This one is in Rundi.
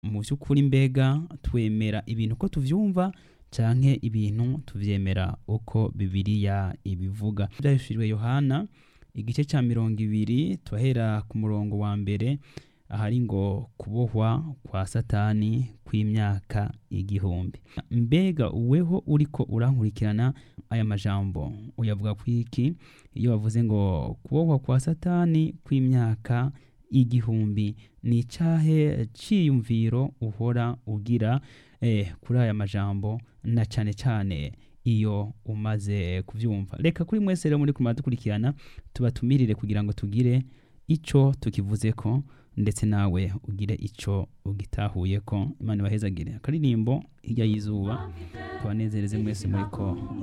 mu by'ukuri mbega twemera ibintu uko tuvyumva canke ibintu tuvyemera uko bibiliya ibivuga byahishuriwe yohana igice cya mirongo ibiri turahera ku murongo wa mbere ahari ngo kubohwa kwa satani kw'imyaka igihumbi mbega uweho uriko urankurikirana aya majambo uyavuga ku iki iyo bavuze ngo kubohwa kwa satani kw'imyaka igihumbi ni icahe ciyumviro uhora ugira eh, kuri aya majambo na cane cane iyo umaze kuvyumva reka kuri mwese rero muri kumara dukurikirana tubatumirire kugira ngo tugire ico tukivuzeko ndetse nawe ugire ico ugitahuyeko imana ibahezagire akaririmbo hirya y'izuba tubanezereze mwese muriko